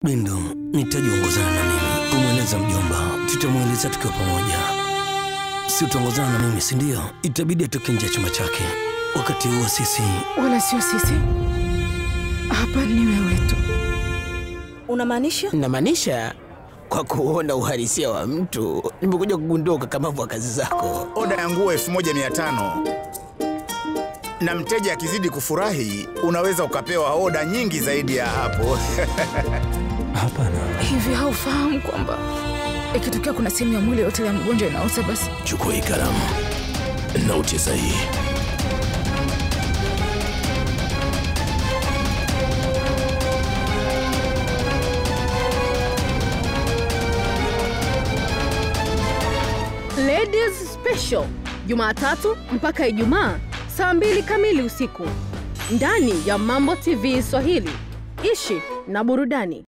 Bindu, nihitaji uongozana na mimi kumweleza mjomba. Tutamweleza tukiwa pamoja, si utaongozana na mimi, si ndio? Itabidi atoke nje ya chumba chake. Wakati huo sisi Wala sio sisi, hapa ni wewe tu. Unamaanisha? Namaanisha kwa kuona uhalisia wa mtu, nimekuja kugundua ukakamavu wa kazi zako. Oda ya nguo 1500 na mteja akizidi kufurahi, unaweza ukapewa oda nyingi zaidi ya hapo. hapana. Hivi haufahamu kwamba ikitokea kuna sehemu ya mwili yote ya mgonjwa inaoza, basi Chukua hii kalamu na utie sahihi. Ladies Special Jumatatu mpaka Ijumaa saa mbili kamili usiku ndani ya Mambo TV Swahili. Ishi na burudani.